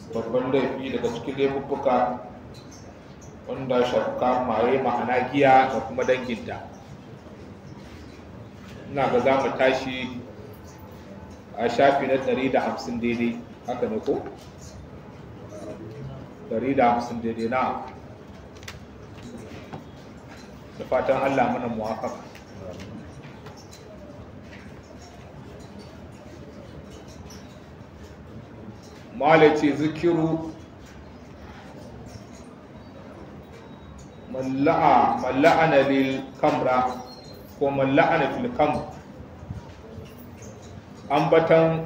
babban laifi daga cikin laifuffuka wanda shafka maye ma'ana giya da kuma danginta ina ga za mu tashi a shafi na 150 daidai haka ne ko? 150 daidai na da fatan allah mana muwafaka malace zikiru malla'ana lil kamra ko malla'ana fil kamr ambatan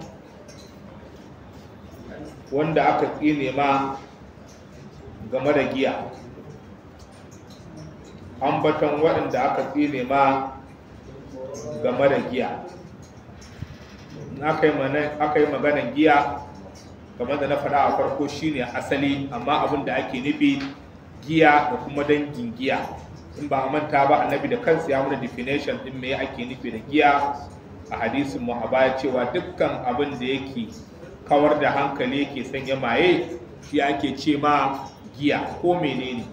wanda aka tsine ma game da giya ambatan waɗanda aka tsine ma game da giya aka yi maganan giya kamar da na faɗa a farko shine asali amma abin da ake nufi giya da kuma dangin giya in ba a manta ba annabi da kansa ya mana definition din me ake nufi da giya a hadisin mu a baya cewa dukkan abin da yake kawar da hankali yake sanya maye shi ake ce ma giya ko menene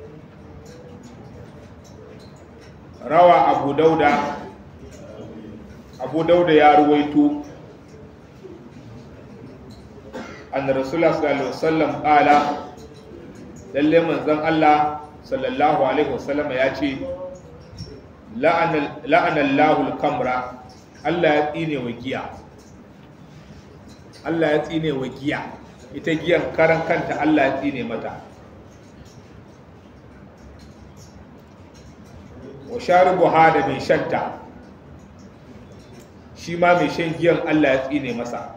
rawa abu dauda abu dauda ya ruwaito anna rasulullah sallallahu alaihi wasallam qala lalle manzon Allah sallallahu alaihi wasallam ya ce la'ana Allahu al-kamra Allah ya tsine wa giya Allah ya tsine wa giya ita giyan karan kanta Allah ya tsine mata wa sharibuha da mai shanta shi ma mai shan giyan Allah ya tsine masa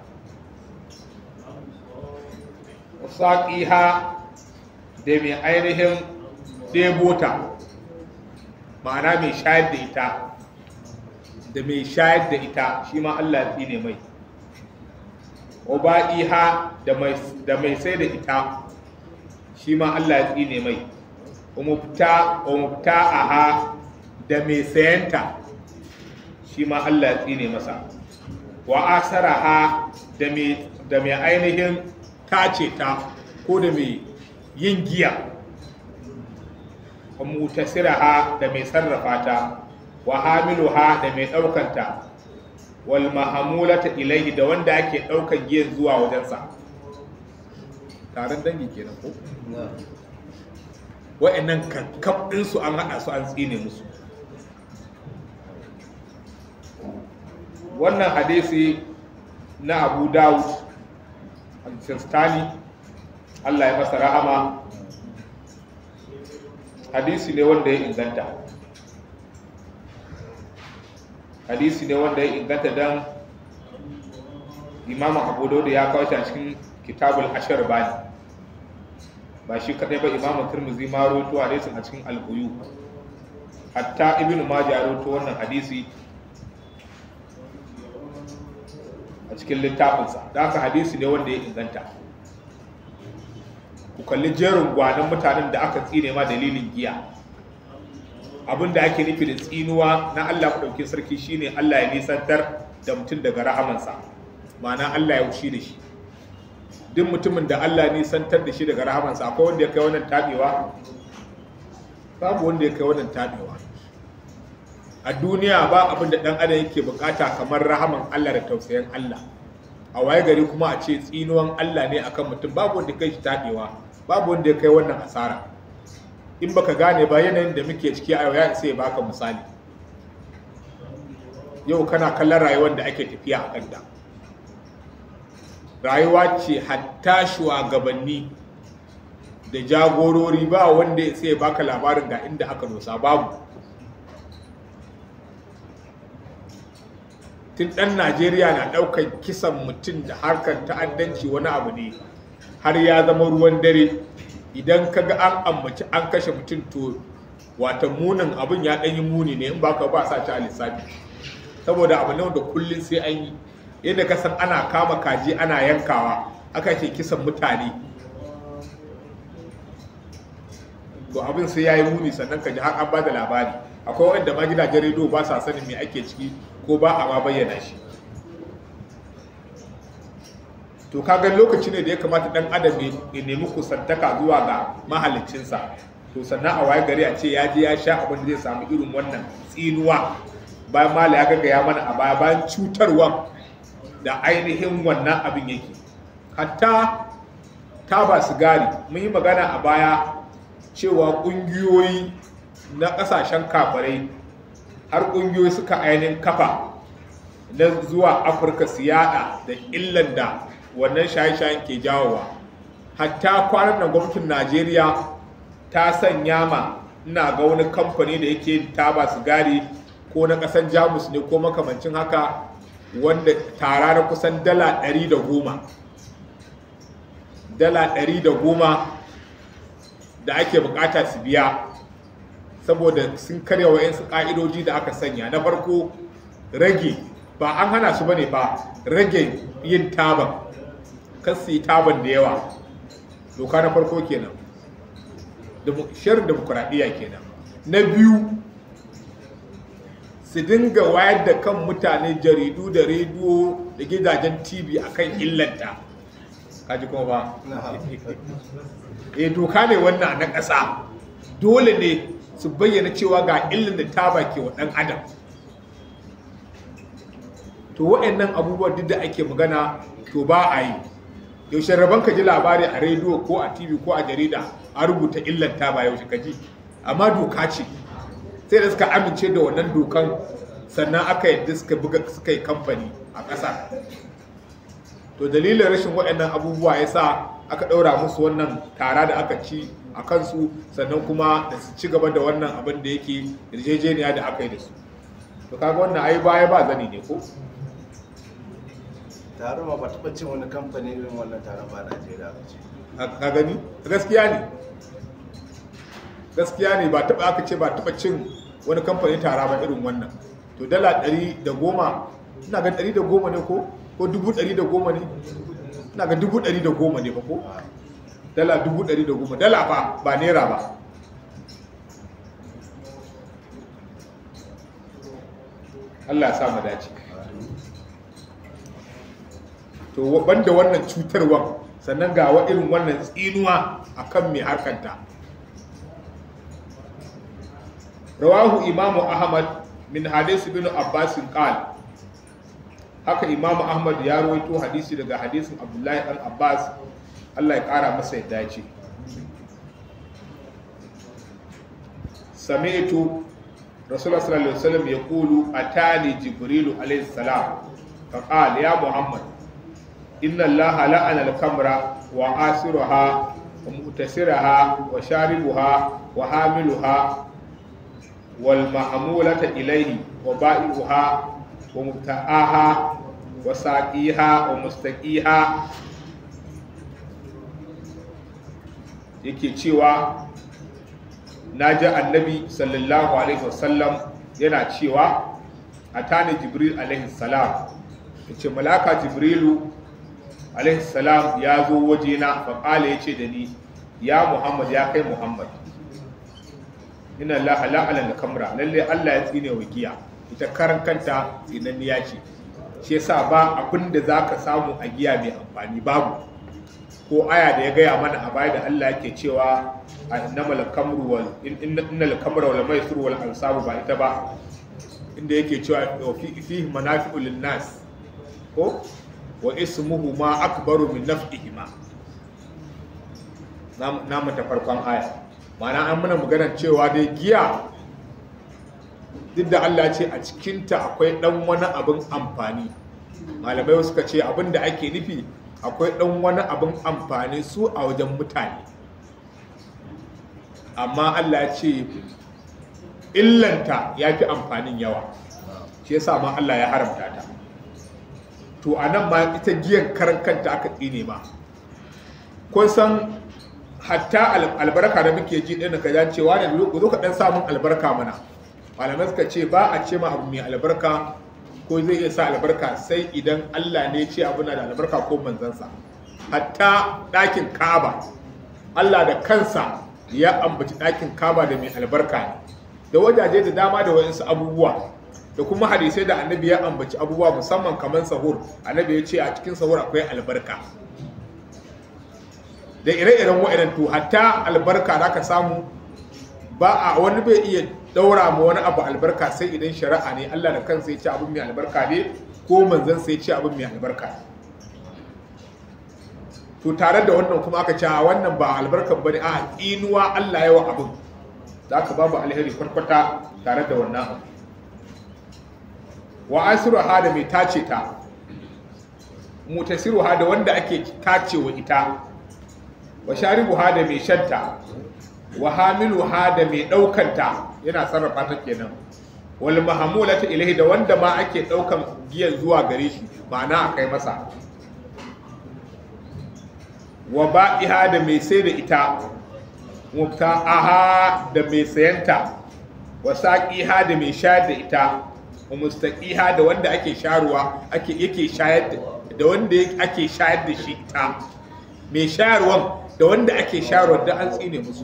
saƙiha da mai ainihin ɗebota ma'ana mai shayar da ita da mai shayar da ita shi ma Allah ya ne mai oba'iha da mai sai da ita shi ma Allah ya ne mai umufta aha da mai sayanta shi ma Allah ya ne masa wa asaraha da mai ainihin tace ta ko da mai yin giya wa mutasiraha da mai sarrafa ta wa hamiluha da mai ɗaukanta wal mahamulata ilaihi da wanda ake ɗaukan giyan zuwa wajensa taron dangi kenan ko wa'annan kakkab ɗinsu an haɗa su an tsine musu wannan hadisi na abu dawud al-sistani Allah ya masa rahama hadisi ne wanda ya inganta hadisi ne wanda ya inganta don imam abu da ya kawo shi a cikin kitabul ashar bani ba shi kadai ba imam turmuzi ma roto hadisin a cikin albuyu hatta ibnu majah roto wannan hadisi a cikin littafinsa da haka hadisi ne wanda ya inganta ku kalli jerin gwanon mutanen da aka tsine ma dalilin giya abin da ake nufi da tsinuwa na Allah ɗauki sarki shine Allah ya nisantar da mutum daga rahamansa ma'ana Allah ya wushi da shi duk mutumin da Allah ya nisantar da shi daga rahamansa akwai wanda ya kai wannan tabewa babu wanda ya kai wannan tabewa a duniya ba abin da ɗan adam yake bukata kamar rahaman Allah da tausayin Allah a waye gari kuma a ce tsinuwan Allah ne akan mutum babu wanda kai shi tabewa babu wanda ya kai wannan asara in baka gane ba yanayin da muke ciki a yau ya isa ya baka misali yau kana kallon rayuwar da ake tafiya a kanta rayuwa ce hatta shugabanni da jagorori ba wanda ya sai baka labarin ga inda aka dosa babu tun ɗan najeriya na ɗaukar kisan mutum da harkar ta'addanci wani abu ne har ya zama ruwan dare idan ka ga an ambaci an kashe mutum to wata munin abin ya ɗanyi muni ne in ba ka ba sa ci a lissafi saboda abu ne da kullum sai an yi yadda ka san ana kama kaji ana yankawa aka ce kisan mutane to abin sai ya yi muni sannan ka ji har an ba da labari akwai wanda ma gidajen rediyo ba sa sanin me ake ciki ko ba a ma bayyana shi to kaga lokaci ne da ya kamata dan adam ya nemi kusantaka zuwa ga mahaliccinsa to sannan a waye gari a ce ya je ya sha abin da zai samu irin wannan tsinuwa bayan mala ya gaga ya mana a baya bayan cutarwa da ainihin wannan abin yake hatta taba sigari mun yi magana a baya cewa ƙungiyoyi na ƙasashen kafarai har ƙungiyoyi suka ainihin kafa na zuwa afirka su yada da illan da wannan shaye-shayen ke jawowa hatta kwanan nan gwamnatin najeriya ta sanya ma ina ga wani kamfani da yake taba sigari ko na ƙasan jamus ne ko makamancin haka wanda tara na kusan dala 110 dala 110 da ake bukata su biya saboda sun karya wa'yansu ƙa'idoji da aka sanya na farko rage ba an hana su bane ba rage yin taban kan su yi taban da yawa doka na farko kenan shirin demokuraɗiyya kenan na biyu su dinga wayar da kan mutane jaridu da rediyo da gidajen tv akan illanta kaji kuma ba e doka ne wannan na ƙasa dole ne su bayyana cewa ga illan da taba ke wa ɗan adam to wa'annan abubuwan duk da ake magana to ba a yi yaushe rabon ka ji labari a rediyo ko a tv ko a jarida a rubuta illan taba yaushe ka ji amma doka ce sai da suka amince da wannan dokan sannan aka yadda suka buga suka yi kamfani a ƙasa to dalilin rashin waɗannan abubuwa ya sa aka ɗaura musu wannan tara da aka ci a kansu sannan kuma da su ci gaba da wannan abin da yake yarjejeniya da aka yi da su to kaga wannan ai baya ba zani ne ko taron ma ba taɓa cin wani kamfani irin wannan taron ba Najeriya ba ce. ka gani gaskiya ne gaskiya ne ba taɓa aka ce ba taɓa cin wani kamfani tara ba irin wannan to dala ɗari da goma ina ga ɗari da goma ne ko ko dubu ɗari da goma ne ina ga dubu ɗari da goma ne ba ko dala dubu ɗari da goma dala ba ba naira ba Allah ya sa mu dace to banda wannan cutarwa sannan ga wa irin wannan tsinuwa akan mai harkanta rawahu imamu ahmad min hadisi bin abbas qal haka imamu ahmad ya rawaito hadisi daga hadisin abdullahi dan abbas Allah ya kara masa yadda ce sami'tu rasulullah sallallahu alaihi wasallam yaqulu atani jibrilu alaihi salam faqala ya muhammad inna allaha la'ana al-kamra wa asiruha wa mu'tasiraha wa sharibuha wa hamiluha wal ma'mulata ilayhi wa ba'i'uha wa mubta'aha wa saqiha wa mustaqiha yake cewa naji annabi sallallahu alaihi wasallam yana cewa atani jibril alaihi salam yace malaka jibrilu alaihi salam ya zo wajena faƙala ya ce da ni ya muhammad ya kai muhammad ina Allah la'ala da kamra lalle Allah ya tsine wa giya ita karan kanta tsinanniya ce shi yasa ba abin da za ka samu a giya mai amfani babu ko aya da ya gaya mana a baya da Allah yake cewa innamal kamru wal innal kamra wal maisir wal ansabu ba ita ba inda yake cewa fi manafi'u lin nas ko wa ismuhu ma akbaru min naf'ihima na mata farkon aya ma'ana an muna maganar cewa dai giya duk da Allah ce a cikinta akwai dan wani abin amfani malamai suka ce abin da ake nufi akwai dan wani abin amfani su a wajen mutane amma Allah ce illanta ya fi amfanin yawa shi yasa ma Allah ya haramta ta to a nan ma ita giyan karan kanta aka tsine ma kun san hatta albarka da muke ji ɗin ka ja cewa ne zo ka ɗan samun albarka mana malamai suka ce ba a ce ma abu mai albarka ko zai iya sa albarka sai idan Allah ne ce abu na da albarka ko manzansa hatta ɗakin kaba Allah da kansa ya ambaci ɗakin kaba da mai albarka ne da wajaje da dama da wayansu abubuwa da kuma hadisai da annabi ya ambaci abubuwa musamman kamar sahur annabi ya ce a cikin sahur akwai albarka da ire-iren wa'idan to hatta albarka da ka samu ba a wani bai iya daura ma wani abu albarka sai idan shari'a ne Allah da kansa ya ce abin mai albarka ne ko manzon sai ya ce abin mai albarka ne to tare da wannan kuma aka ce a wannan ba albarkan bane a inuwa Allah yawa abin za ka babu alheri kwarkwata tare da wannan abu wa asiru ha da mai tace ta mutasiru ha da wanda ake tacewa ita wa sharibu ha da mai shanta wa hamilu ha da mai ɗaukanta yana sarrafa ta kenan wal mahamulata ilahi da wanda ma ake ɗaukan giyan zuwa gare shi ma'ana a kai masa wa ba'iha da mai sai da ita mubta'aha da mai sayanta wa saqiha da mai shayar da ita wa mustaqiha da wanda ake sharuwa ake yake shayar da da wanda ake shayar da shi ita mai shayarwan da wanda ake shayarwa da an tsine musu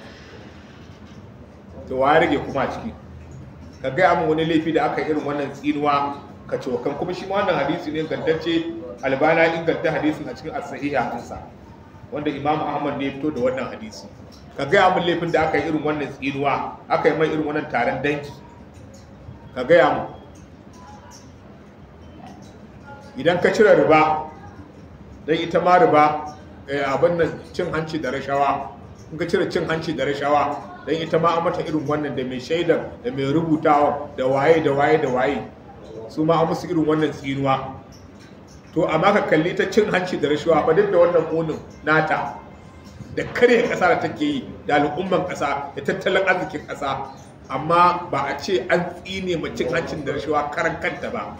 to wa rage kuma ciki ka gaya min wani laifi da aka irin wannan tsinuwa ka cokan kuma shi ma wannan hadisi ne gantacce albana inganta hadisin a cikin as-sahiha ɗinsa wanda imam ahmad ne fito da wannan hadisi ka gaya min laifin da aka yi irin wannan tsinuwa aka yi mai irin wannan taron danki ka gaya mu idan ka cire riba don ita ma riba abin nan cin hanci da rashawa in ka cire cin hanci da rashawa don ita ma an mata irin wannan da mai shaidar da mai rubutawa da waye da waye da waye su ma an musu irin wannan tsinuwa to amma ka kalli ta cin hanci da rashawa ba duk da wannan munin nata da karya ƙasa da take yi da al'umman ƙasa da tattalin arzikin ƙasa amma ba a ce an tsine ma cin hancin da rashawa karan kanta ba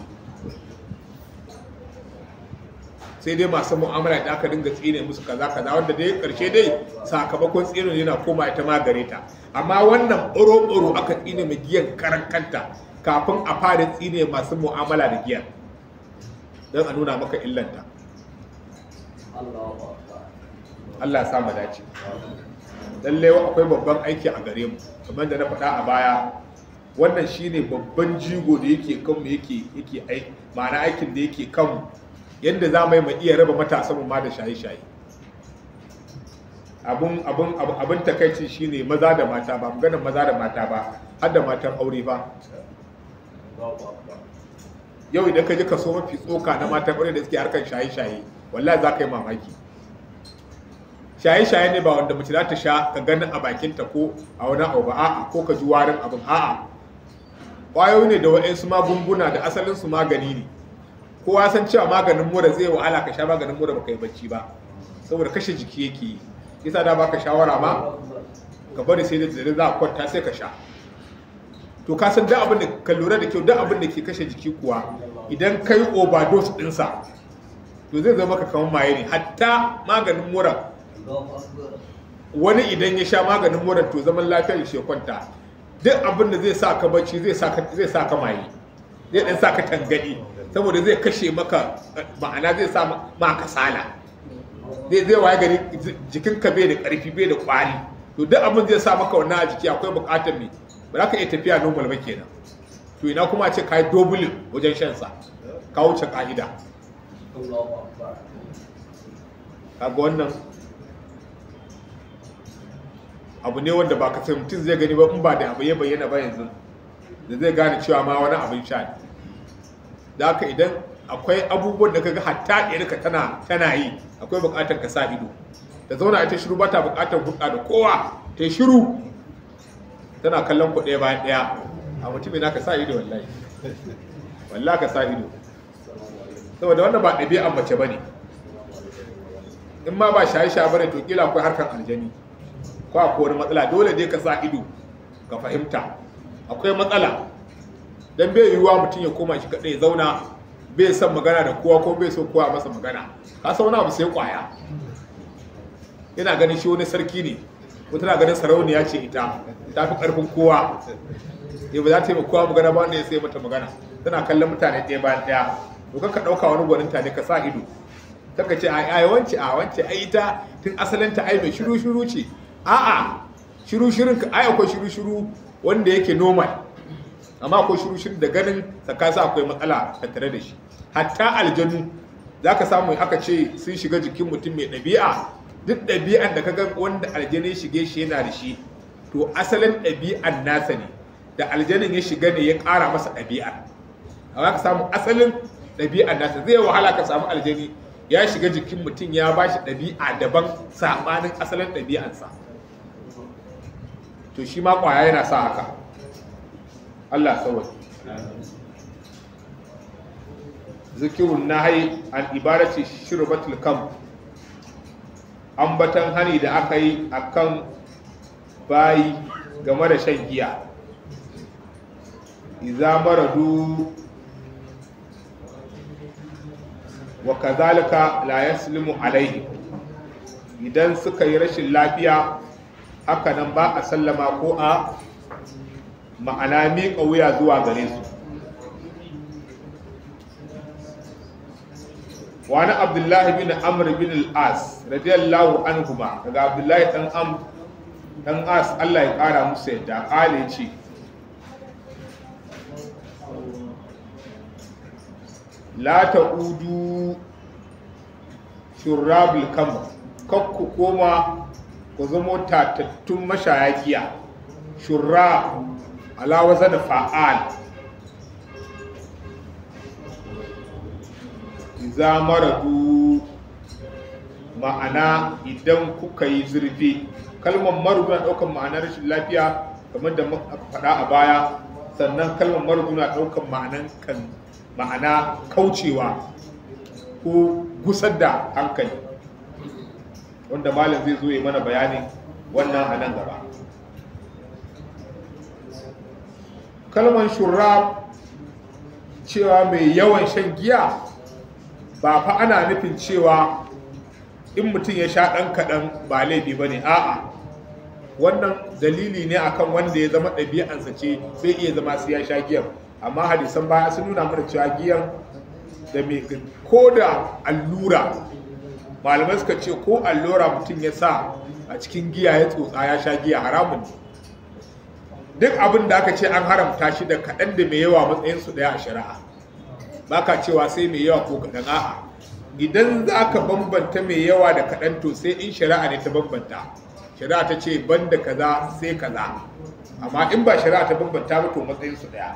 sai dai masu mu'amala da aka dinga tsine musu kaza kaza wanda dai karshe dai sakamakon tsinin yana koma ita ma gare ta amma wannan ɓoro-ɓoro aka tsine mai giyan karan kanta kafin a fara tsine masu mu'amala da giyan don a nuna maka illanta Allah ya sa mu dace lalle akwai babban aiki a gare mu kamar da na faɗa a baya wannan shine babban jigo da yake kanmu yake yake aiki ma'ana aikin da yake kanmu yadda za mu yi mu iya raba matasan mu ma da shaye-shaye abun abun abun takaici shine maza da mata ba maganar maza da mata ba har da matan aure ba yau idan ka ji kaso mafi tsoka na matan aure da suke harkar shaye-shaye wallahi za ka yi mamaki shaye-shaye ne ba wanda mace za ta sha ka ganin a bakinta ko a wani abu ba a'a ko ka ji warin abin a'a ƙwayoyi ne da waɗansu magunguna da asalin su magani ne kowa san cewa maganin mura zai wahala ka sha maganin mura baka yi bacci ba saboda kashe jiki yake yi yasa da baka shawara ma ka bari sai da dare za a kwanta sai ka sha to ka san duk abin da ka lura da kyau duk abin da ke kashe jiki kuwa idan kai overdose ɗinsa to zai zama ka kamar maye ne hatta maganin mura wani idan ya sha maganin mura to zaman lafiyar shi ya kwanta duk abin da zai sa ka bacci zai sa ka maye zai dan sa ka tangadi saboda zai kashe maka ma'ana zai sa ma kasala zai zai waye gari jikinka bai da karfi bai da kwari to duk abin zai sa maka wannan a jiki akwai bukatar me ba za ka iya tafiya normal ba kenan to ina kuma ce ka yi dobulin wajen shan sa ka wuce ka'ida kaga wannan abu ne wanda ba kasar mutum zai gani ba in ba da abu ya bayyana ba yanzu da zai gane cewa ma wani abin sha ne da haka idan akwai abubuwan da kaga hatta ɗiyarka tana tana yi akwai buƙatar ka sa ido ta zauna ita shiru ba ta buƙatar hulɗa da kowa ta shiru tana kallon ku ɗaya bayan ɗaya a mutum na ka sa ido wallahi wallahi ka sa ido saboda wannan ba ɗabi'an mace ba ne in ma ba shaye-shaye ba ne to kila akwai harkar aljani ko akwai wani matsala dole dai ka sa ido ka fahimta akwai matsala dan bai yiwuwa mutum ya koma shi kadai zauna bai son magana da kowa ko bai so kowa masa magana ka san wani abu sai kwaya yana ganin shi wani sarki ne ko tana ganin sarauniya ce ita ta fi karfin kowa ya ba za ta yi kowa magana ba wanda ya sai mata magana tana kallon mutane ɗaya bayan ɗaya to ka ɗauka wani gwaninta ne ka sa ido kaka ce ai wance a wance ai ita tun asalinta ai mai shiru shiru ce a'a shiru shirin ka ai akwai shiru shiru wanda yake normal amma akwai shiru da ganin tsakasa akwai matsala tattare da shi hatta aljanu za ka samu aka ce sun shiga jikin mutum mai ɗabi'a duk ɗabi'an da ka ga wanda aljani shige shi yana da shi to asalin ɗabi'an nasa ne da aljanin ya shiga ne ya ƙara masa ɗabi'ar amma ka samu asalin ɗabi'an nasa zai wahala ka samu aljani ya shiga jikin mutum ya ba shi ɗabi'a daban saɓanin asalin ɗabi'ansa to shi ma ƙwaya yana sa haka Allah sauwa zikirun nahai an ibarati shirbatul kam ambatan hani da aka yi akan bayi game da shan giya iza maradu wa kazalika la yaslimu alaihi idan suka yi rashin lafiya haka nan ba a sallama ko a ma'ana miƙa wuya zuwa gare su wani abdullahi bin amr bin al-as radiyallahu anhuma daga abdullahi dan am dan as Allah ya kara musu yadda kale ce la ta'udu shurabul kam kakku koma ku zamo tatattun mashaya giya shurra ala wazan fa'al iza maradu ma'ana idan kuka yi zurfi kalmar maradu na ɗaukar ma'anar rashin lafiya kamar da aka faɗa a baya sannan kalmar maradu na ɗaukar ma'anan kan ma'ana kaucewa ko gusar da hankali wanda malam zai zo ya mana bayanin wannan a nan gaba kalmar shurab cewa mai yawan shan giya ba fa ana nufin cewa in mutum ya sha ɗan kaɗan ba laifi ba ne a'a wannan dalili ne akan wanda ya zama ɗabi'ansa ce zai iya zama su ya sha giyan amma hadisan baya sun nuna mana cewa giyan da mai ko da allura malamai suka ce ko allura mutum ya sa a cikin giya ya tsotsa ya sha giya haramun ne duk abin da aka ce an haramta shi da kaɗan da mai yawa matsayinsu ɗaya a shari'a ba ka cewa sai mai yawa ko kaɗan a'a idan za ka bambanta mai yawa da kaɗan to sai in shari'a ne ta bambanta shari'a ta ce ban da kaza sai kaza amma in ba shari'a ta bambanta ba to matsayinsu ɗaya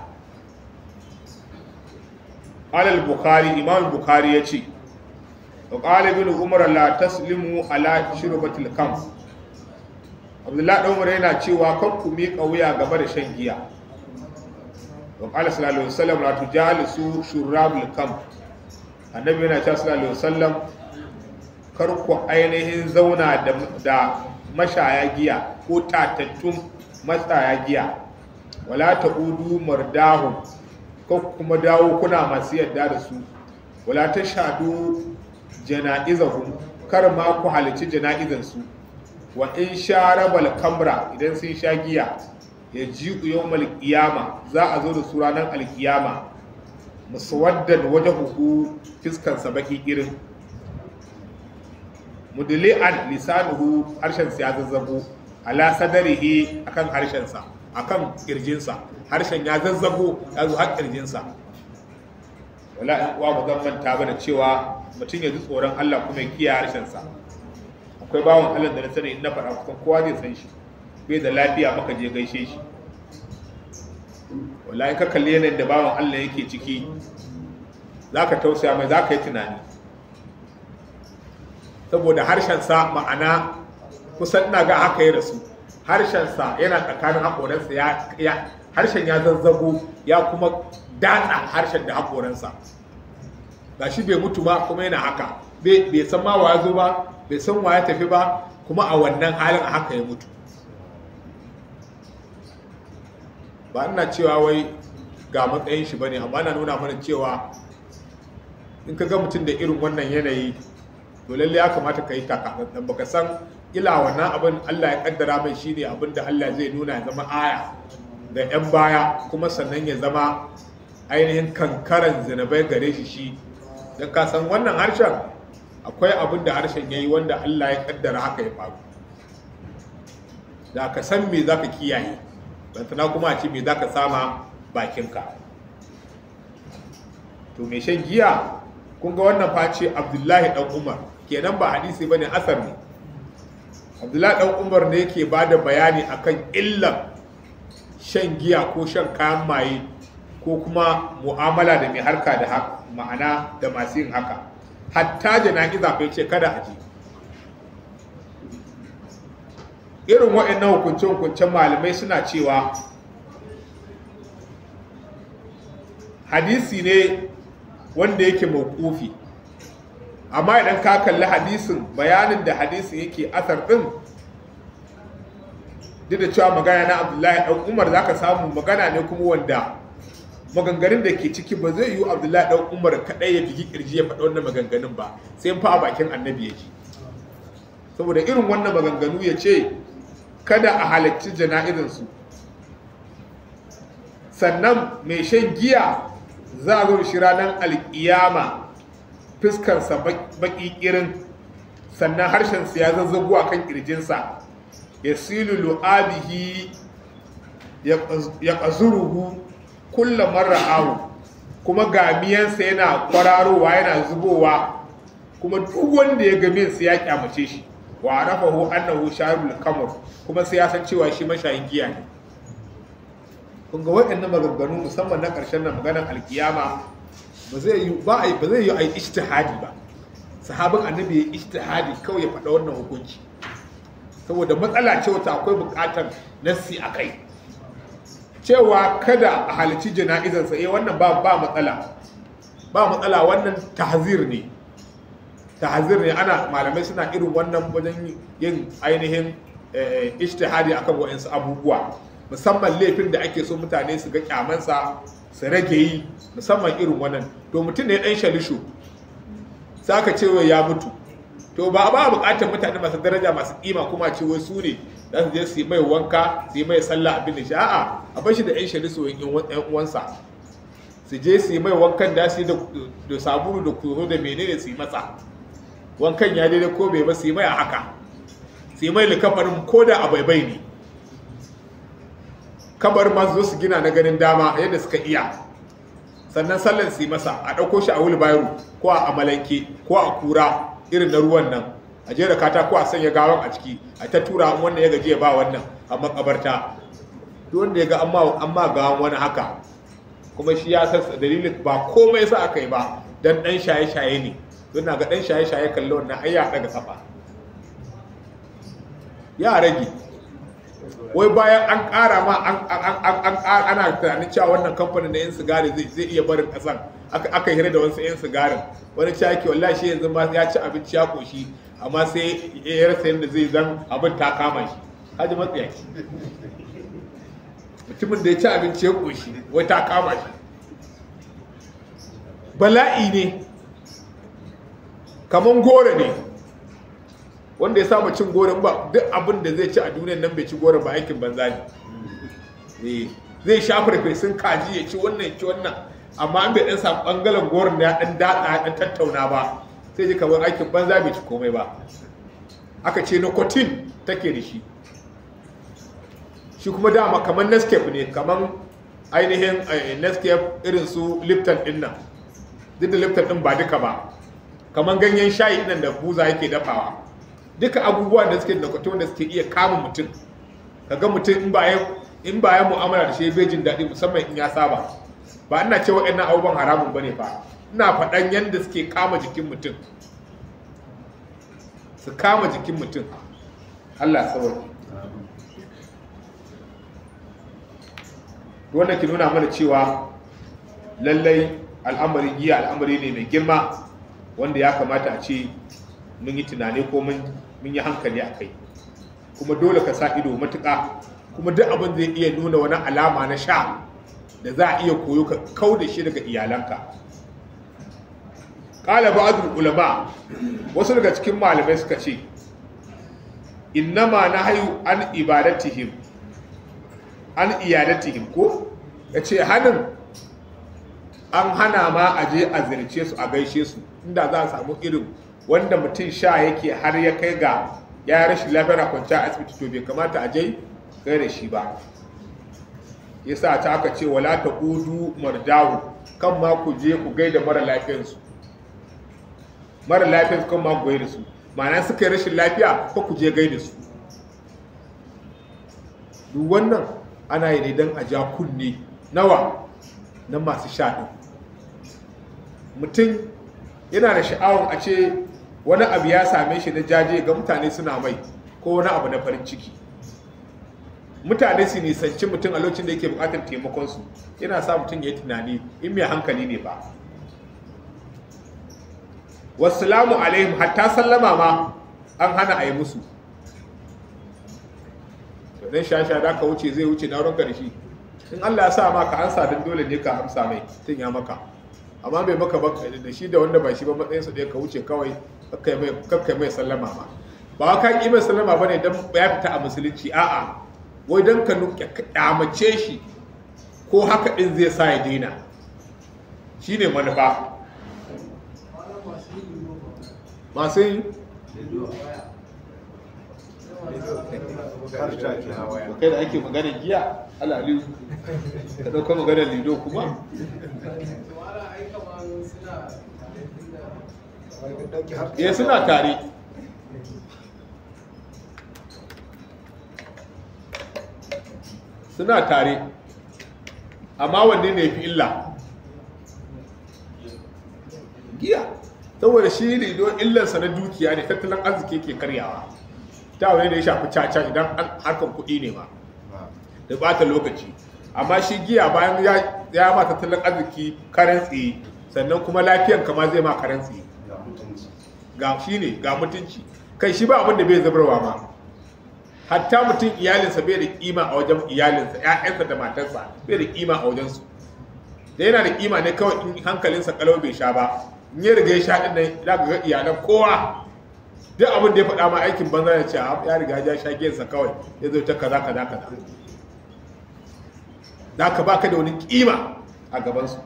alal bukhari imam bukhari ya ce wa qala ibn umar la taslimu ala shurbatil kam abdullahi dan umar yana cewa kan ku miƙa wuya game da shan giya wa qala sallallahu alaihi wasallam la tujalisu shurabul kam annabi yana cewa sallallahu alaihi wasallam kar ku ainihin zauna da da mashaya giya ko tatattun matsaya giya wala ta'udu mardahum ko kuma dawo kuna masu yadda da su wala ta shadu jana'izahum kar ma ku halici jana'izan su wa in sharabal kamra idan sun sha giya ya ji yawmal qiyama za a zo da su ranar alkiyama muswaddan wajhuhu fiskan sa baki irin mudli'an lisanuhu harshen sa ya zazzabo ala sadarihi akan harshen sa akan kirjinsa harshen ya zazzago ya zo har kirjinsa wala in uwa ba zan manta ba da cewa mutum ya ji tsoron Allah kuma ya kiyaye harshensa akwai bawan Allah da na sani in na faɗa kusan kowa zai san shi bai da lafiya maka je gaishe shi wallahi ka kalli yanayin da bawan Allah yake ciki zaka tausaya mai zaka yi tunani saboda harshensa ma'ana kusan ina ga haka ya rasu harshensa yana tsakanin haƙoransa ya harshen ya zazzago ya kuma datsa harshen da haƙoransa ga shi bai mutu ba kuma yana haka bai san ma wa ya zo ba bai san wa ya tafi ba kuma a wannan halin a haka ya mutu ba ina cewa wai ga matsayin shi bane amma na nuna mana cewa in ka ga mutum da irin wannan yanayi to lalle ya kamata ka yi takatsantsan baka san ila wannan abin Allah ya kaddara mai shine abin da Allah zai nuna ya zama aya ga 'yan baya kuma sannan ya zama ainihin kankaran zinabai gare shi shi don ka san wannan harshen akwai abin da harshen ya yi wanda Allah ya kaddara haka ya faru da ka san me za ka kiyaye bantana kuma a ce me za ka sama bakinka to mai shan giya kun ga wannan face abdullahi dan umar kenan ba hadisi ba ne asar ne abdullahi dan umar ne yake ba da bayani akan illan shan giya ko shan kayan maye ko kuma mu'amala da mai harka da ma'ana da masu yin haka hatta jana'iza bai ce kada a je irin waɗannan hukunce-hukuncen malamai suna cewa hadisi ne wanda yake mawkufi amma idan ka kalli hadisin bayanin da hadisin yake asar ɗin duk da cewa magana na abdullahi ɗan umar za ka samu magana ne kuma wanda maganganun da ke ciki ba zai yi abdullahi ɗan umar kaɗai ya bigi ƙirji ya faɗa wannan maganganun ba sai fa a bakin annabi ya ji saboda irin wannan maganganu ya ce kada a halarci jana'izansu sannan mai shan giya za a zo shi ranar alƙiyama fuskarsa baƙi ƙirin sannan harshensa ya zazzabu a kan ƙirjinsa ya silu lu'abihi ya ƙazuruhu kulla marra'ahu kuma gamiyansa yana kwararowa yana zubowa kuma duk wanda ya gamin sa ya kyamace shi wa arafahu annahu sharibul kamar kuma sai ya san cewa shi mashayin giya ne kun ga waɗannan maganganu musamman na ƙarshen nan maganar alkiyama ba zai yi ba a ba zai yi a yi ijtihadi ba sahabin annabi ya ijtihadi kawai ya faɗa wannan hukunci saboda matsala ce wata akwai buƙatar nassi a kai cewa kada a halici jana'izansa eh wannan ba ba matsala ba matsala wannan tahzir ne tahzir ne ana malamai suna irin wannan wajen yin ainihin ijtihadi akan wa'ansu abubuwa musamman laifin da ake so mutane su ga kyamansa su rage yi musamman irin wannan to mutum ne dan shalishu saka ce ya mutu to ba ba bukatar mutane masu daraja masu kima kuma ce wai su ne za su je su yi mai wanka su yi mai sallah abin da shi a'a a bar shi da yan shalishu yan uwansa su je su yi mai wankan da su yi da sabulu da kuro da menene su yi masa wankan ya daidai ko bai ba su yi mai a haka su yi mai likafarin ko da a baibai ne kabar ma zo su gina na ganin dama yadda suka iya sannan sallan su yi masa a ɗauko shi a wulbairo ko a amalanke ko a kura irin na ruwan nan a jera katako a sanya gawan a ciki a ta tura wannan ya gaji ya ba wannan a makabarta duk wanda ya ga an ma gawan wani haka kuma shi ya san dalilin ba komai sa aka yi ba dan dan shaye-shaye ne don na ga dan shaye-shaye kalli wannan ai ya daga kafa ya rage wai bayan an ƙara ma ana tunanin cewa wannan kamfanin na 'yan sigari zai iya barin ƙasan aka hira da wasu 'yan sigarin wani caki wallahi shi yanzu ma ya ci abinci ya koshi amma sai ya rasa yadda zai zan abin ta kama shi haji matsayaki mutumin da ya ci abinci ya koshi wai ta kama shi bala'i ne kaman goro ne wanda ya saba cin goron ba duk abin da zai ci a duniyar nan bai ci goron ba aikin banza ne zai sha farfesun kaji ya ci wannan ya ci wannan amma an bai dan samu bangaren goron da ya dan datsa ya dan tattauna ba sai ji kamar aikin banza bai ci komai ba aka ce nicotine take da shi shi kuma dama kamar nescape ne kamar ainihin nescape irin su lipton din nan duk da lipton din ba duka ba kamar ganyen shayi nan da buza yake dafawa duka abubuwa da suke da kwatun da suke iya kama mutum kaga mutum in ba ya in ba ya mu'amala da shi bai jin daɗi musamman in ya saba ba ina cewa waɗannan abubuwan haramun bane fa ina faɗan yadda suke kama jikin mutum su kama jikin mutum Allah sauki wanda ke nuna mana cewa lallai al'amarin giya al'amari ne mai girma wanda ya kamata a ce mun yi tunani ko mun yi hankali a kai kuma dole ka sa ido matuƙa kuma duk abin zai iya nuna wani alama na sha da za a iya koyo ka kau da shi daga iyalanka ƙala ba'adul ulama wasu daga cikin malamai suka ce innama na hayu an ibadatihim an iyadatihim ko ya ce hannun an hana ma a je a zirce su a gaishe su inda za a samu irin wanda mutum sha yake har ya kai ga ya rashin lafiyar kwanciya a asibiti to bai kamata a je kai da shi ba yasa ta aka ce wala taqudu mardahu kan ma ku je ku gaida mara lafiyansu mara lafiyansu kan ma ku gaida su ma'ana suka yi rashin lafiya ko ku je gaida su duk wannan ana yi ne don a ja kunne nawa na masu sha ɗin mutum yana da sha'awar a ce wani abu ya same shi na jaje ga mutane suna mai ko wani abu na farin ciki mutane su nisanci mutum a lokacin da yake bukatar taimakonsu yana sa mutum ya yi tunani in mai hankali ne ba wasalamu alaihim hatta sallama ma an hana a yi musu dan shasha da ka wuce zai wuce na ranka da shi in Allah ya sa ma ka ansa dan dole ne ka amsa mai tun ya maka amma bai maka ba da shi da wanda ba shi ba matsayin su ɗaya ka wuce kawai kakkai mai kakkai mai sallama ma ba ka ki mai sallama bane dan ya fita a musulunci a'a wai dan ka nuke kyamace shi ko haka din zai sa ya daina shine manufa masu yi kai da ake magana giya alaliyu ka ɗauka magana lido kuma ya suna tare suna tare amma wanne ne fi illa giya saboda shi lido illarsa na dukiya ne tattalin arziki ke karyawa ta wani da ya shafi caca idan harkar kuɗi ne ma da bata lokaci amma shi giya bayan ya ma tattalin arziki karen tsaye sannan kuma lafiyan kama zai ma karen tsaye ga shi ne ga mutunci kai shi ba abin da bai zabarwa ma hatta mutum iyalinsa bai da kima a wajen iyalinsa ƴaƴansa da matarsa bai da kima a wajensu da yana da kima ne kawai in hankalinsa kalau bai sha ba in ya riga ya sha din nan za ka ga iyalan kowa duk abin da ya faɗa ma aikin banza ya ce ya riga ya sha giyansa kawai ya zo ta kaza kaza kaza da ka baka da wani kima a gabansu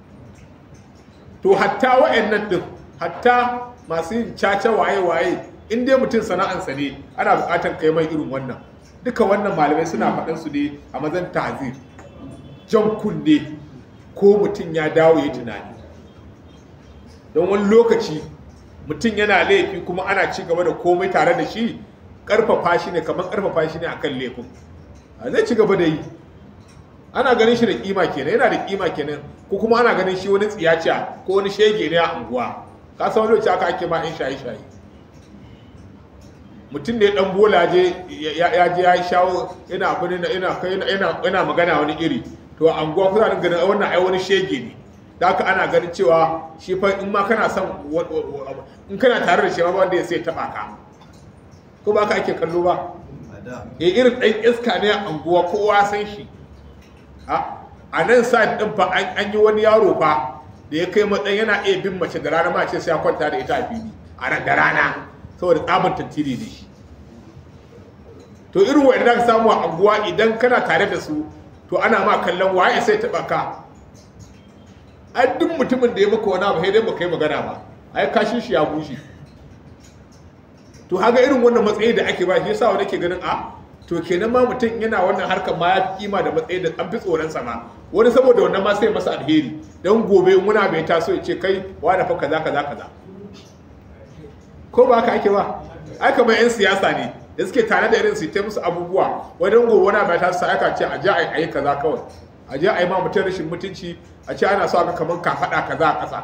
to hatta wa'annan din hatta masu yin caca waye-waye in dai mutum sana'ansa ne ana bukatar kai mai irin wannan duka wannan malamai suna faɗan su ne a mazan tazir jan kunne ko mutum ya dawo ya tunani don wani lokaci mutum yana laifi kuma ana ci gaba da komai tare da shi karfafa shi ne kamar karfafa shi ne akan laifin a zai ci gaba da yi ana ganin shi da kima kenan yana da kima kenan ko kuma ana ganin shi wani tsiyaciya ko wani shege ne a unguwa ka san wani lokaci aka ake ma in shaye shaye mutum da ya dan bola je ya je ya shawo yana abin yana yana yana magana wani iri to a unguwa kuna ganin wannan ai wani shege ne da haka ana ganin cewa shi fa in ma kana son in kana tare da shi ma wanda ya sai taba ka ko ba ka ake kallo ba ya irin ɗan iska ne a unguwa kowa san shi a nan sa ɗin fa an yi wani yaro fa da ya kai matsayin yana iya bin mace da rana ma ce sai ya kwanta da ita a fili a da rana saboda tsabar tantiri ne shi to irin wa'anda ka samu a unguwa idan kana tare da su to ana ma kallon waye sai taɓa ka ai duk mutumin da ya maka wani abu sai dai baka yi magana ba ai kashin shi ya bushe to haga irin wannan matsayi da ake ba shi yasa wani ke ganin a to kenan ma mutum yana wannan harkar ma ya fi kima da matsayi da an fi tsoron sa ma wani saboda wannan ma sai masa alheri dan gobe in muna bai taso ya ce kai wani fa kaza kaza kaza ko ba haka ake ba ai kamar yan siyasa ne da suke tare da irin su ta musu abubuwa wajen gobe wani bai taso aka ce a je a yi kaza kawai a je a yi ma mutum rashin mutunci a ce ana so aka kamar ka faɗa kaza a ƙasa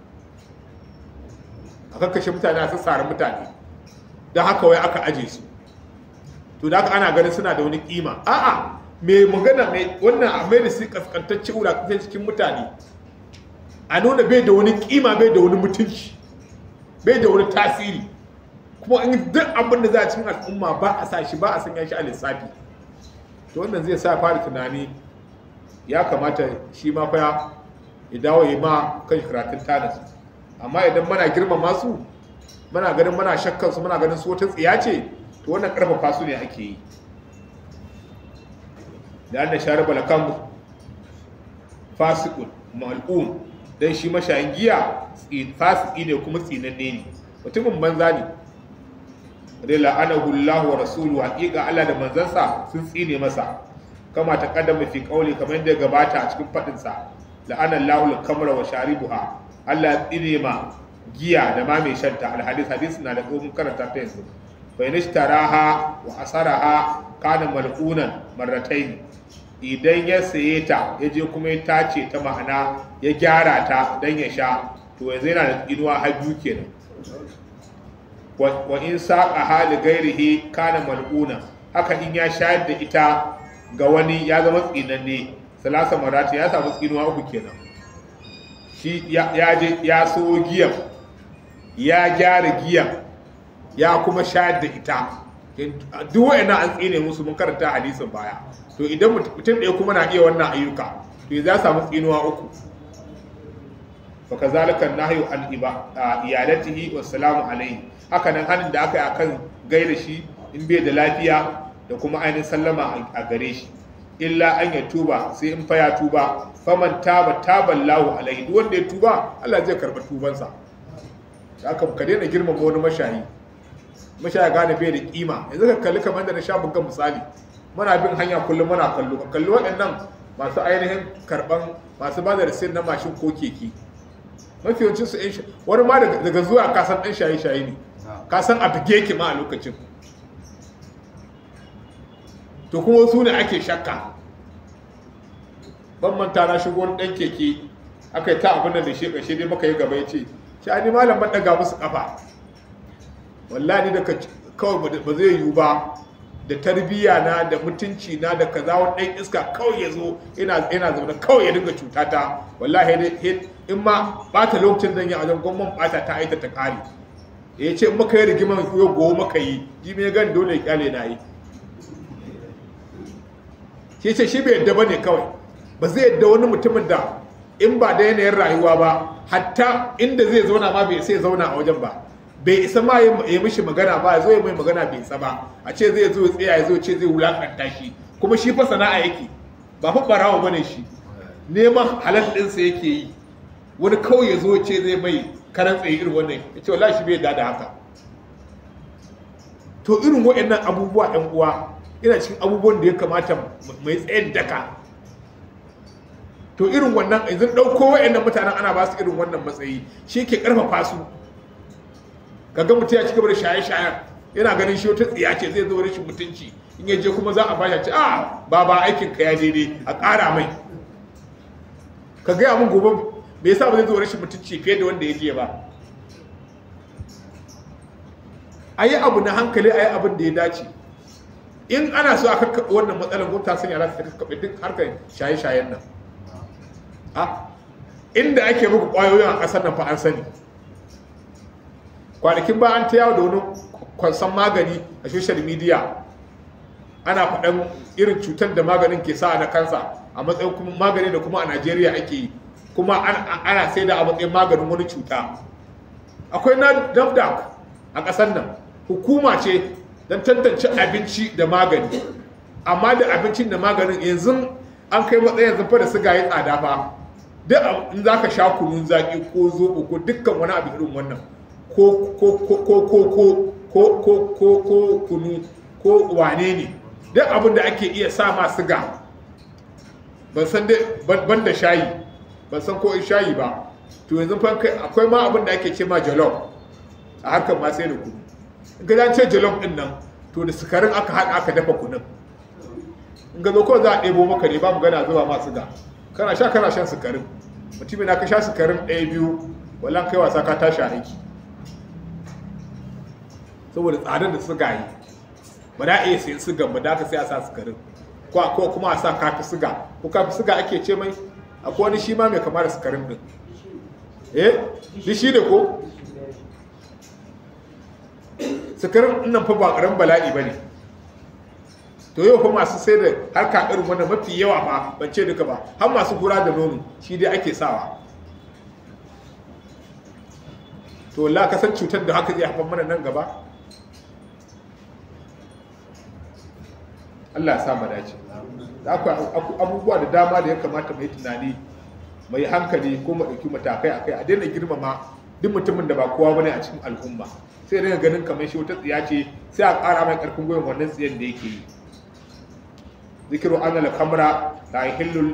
a kakkashe mutane a sassare mutane don haka wai aka aje su to da haka ana ganin suna da wani kima a'a mai magana mai wannan a mai da su kaskantacce wulakantar cikin mutane a nuna bai da wani kima bai da wani mutunci bai da wani tasiri kuma in duk abin da za a cikin al'umma ba a sa shi ba a sanya shi a lissafi to wannan zai sa fara tunani ya kamata shi ma fa ya dawo ya ma kan karatun tanasi amma idan muna girmama su muna ganin muna shakkan su muna ganin su wata tsiya ce to wannan karfafa su ne ake yi da annan share balakan fasikun mal'un dan shi mashayin giya fasiki ne kuma tsinanne ne mutumin banza ne da la'anahu Allah wa rasulu haqiqa Allah da manzansa sun tsine masa kama ta kaddama fi qauli kamar yadda ya gabata a cikin fadin sa la'ana Allahu al-kamra wa sharibuha Allah ya tsine ma giya da ma mai shanta al-hadith hadith na da mun karanta ta yanzu fa in ishtaraha wa asaraha kana mal'unan marratayn idan ya saye ta ya je kuma ya tace ta ma'ana ya gyara ta dan ya sha to yanzu yana da tsinuwa har biyu kenan wa in saƙa hali gairihi kana mal'una haka in ya shayar da ita ga wani ya zama tsinanne salasa marati ya samu tsinuwa uku kenan shi ya je ya so giyan ya gyara giyan ya kuma shayar da ita duk wa'annan an tsine musu mun karanta hadisin baya to idan mutum ɗaya kuma na iya wannan ayyuka to ya samu tsinuwa uku fakazalika nahyu an iyalatihi wassalamu alaihi haka nan hanin da aka yi akan gaida shi in bai da lafiya da kuma ainihin sallama a gare shi illa an ya tuba sai in fa ya tuba faman taba taban lahu alaihi duk wanda ya tuba Allah zai karba tubansa haka ka daina girmama wani mashayi mashayi gane bai da kima yanzu ka kalli kamar da na sha buga misali muna bin hanya kullum muna kallo ka kalli waɗannan masu ainihin karban masu ba da rasin na mashin ko keke mafi yawancin su yan wani ma daga zuwa kasan ɗan shaye-shaye ne kasan a bige ki ma a lokacin to kuma su ne ake shakka ban manta na shigo wani ɗan keke aka yi ta abin da shi ƙashe dai maka yi gaba ya ce shi ni malam ban ɗaga musu ƙafa wallahi da kawai ba zai yiwu ba da tarbiyya na da mutunci na da kaza wani ɗan iska kawai ya zo ina zaune kawai ya dinga cuta ta wallahi in ma bata lokacin zan yi a wajen gwamnan bata ta aita ta kare ya ce in maka yi rigiman yau gobe maka yi ji mai gan dole ya kyale na yi shi ce shi bai yadda ba ne kawai ba zai yadda wani mutumin da in ba da yanayin rayuwa ba hatta inda zai zauna ma bai sai zauna a wajen ba bai isa ma ya mishi magana ba ya zo ya mai magana bai isa ba a ce zai zo tsaya ya zo ce zai wulakanta shi kuma shi fa sana'a yake ba fa barawa bane shi neman halal ɗinsa yake yi wani kawai ya zo ce zai mai karan tsaye irin wannan ya ce wallahi shi bai da haka to irin waɗannan abubuwa ɗan uwa ina cikin abubuwan da ya kamata mai tsayin daka to irin wannan yanzu ɗauko waɗannan mutanen ana ba su irin wannan matsayi shi ke ƙarfafa su kaga mutum ya ci gaba da shaye-shayen yana ganin shi wata tsiya ce zai zo rashin mutunci in ya je kuma za a bashi ce a ba ba aikin ka ya daidai a ƙara mai ka gaya mun gobe me yasa ba zai zo rashin mutunci fiye da wanda ya je ba a yi abu na hankali a yi abin da ya dace in ana so a kakkaɓe wannan matsalar gwamnati sun yara su kakkaɓe duk harkar shaye-shayen nan a inda ake muku ƙwayoyin a ƙasar nan fa an sani kwanakin ba an ta yawo da wani kwansan magani a social media ana faɗan irin cutar da maganin ke sa na kansa a matsayin kuma magani da kuma a najeriya ake yi kuma ana sai da a matsayin maganin wani cuta akwai na nafdac a ƙasar nan hukuma ce don tantance abinci da magani amma da abincin da maganin yanzu an kai matsayin yanzu fa da siga ya tsada fa duk in za ka sha kunun zaƙi ko zoɓo ko dukkan wani abu irin wannan ko ko ko ko ko ko ko ko ko ko kunu ko wane ne duk abin da ake iya sa ma siga ban san dai ban da shayi ban san ko in shayi ba to yanzu fa akwai ma abin da ake ce ma jollof a harkar ma sai da kunu in ga ce jollof din nan to da sukarin aka haɗa aka dafa kunun in ga zo ko za a ɗebo maka ne ba mu gana zuba ma siga kana sha kana shan sukarin mutumin na ka sha sukarin ɗaya biyu wallan kai wasa ka tashi aiki saboda tsadar da suga yi ba da iya sayan sugan ba da ka sai a sa sukarin ko kuma a sa kafi suga ko kafi suga ake ce mai akwai wani shi ma mai kama da sukarin din eh shi shi ne ko sukarin nan fa ba ƙaran bala'i ba ne to yau fa masu sai da harka irin wannan mafi yawa ba ban ce duka ba har masu gura da nono shi dai ake sawa to la ka san cutar da haka zai haifar mana nan gaba Allah ya sa mu dace da akwai abubuwa da dama da ya kamata mu yi tunani mai hankali ko mu ɗauki matakai akai a daina girmama duk mutumin da ba kowa bane a cikin al'umma sai daga ganin kamar shi wata tsiya ce sai a ƙara mai ƙarfin gwiwa wannan tsiyan da yake yi zikiru anna al-khamra la yahillu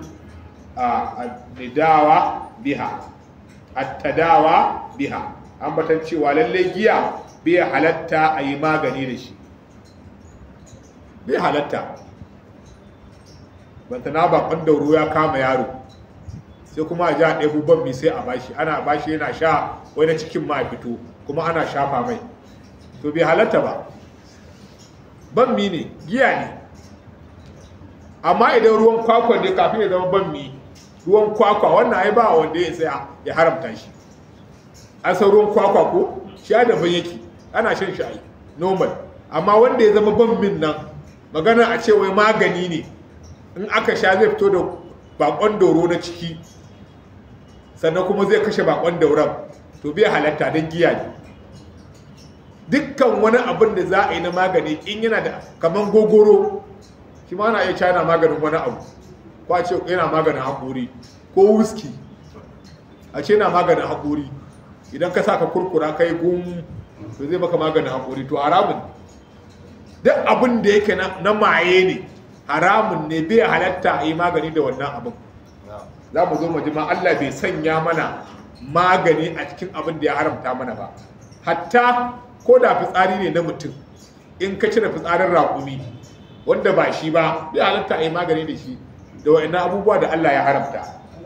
nidawa biha at-tadawa biha ambatan cewa lalle giya bai halatta a yi magani da shi bai halatta banta na bakon dauro ya kama yaro sai kuma a ji a ɗaya ban mi sai a bashi ana bashi yana sha wani cikin ma fito kuma ana shafa mai to bai halatta ba ban mi ne giya ne amma idan ruwan kwakwa ne kafin ya zama ban mi ruwan kwakwa wannan ai ba wanda ya tsaya ya haramta shi an san ruwan kwakwa ko shi da ban yake ana shan shi ai normal amma wanda ya zama ban min nan magana a ce wai magani ne in aka sha zai fito da bakon dauro na ciki sannan kuma zai kashe bakon dauran to bai halatta don giya ne dukkan wani abin da za a yi na magani in yana da kaman gogoro shi ma na iya cana maganin wani abu ko a ce yana maganin haƙori ko whisky a ce yana maganin haƙori idan ka sa ka kurkura kai gum to zai maka maganin haƙori to haramun duk abin da yake na maye ne haramun ne bai halatta a yi magani da wannan abin za mu zo mu ma Allah bai sanya mana magani a cikin abin da ya haramta mana ba hatta ko da fitsari ne na mutum in ka cire fitsarin raƙumi wanda ba shi ba bai halatta a yi magani da shi da wa'annan abubuwa da Allah ya haramta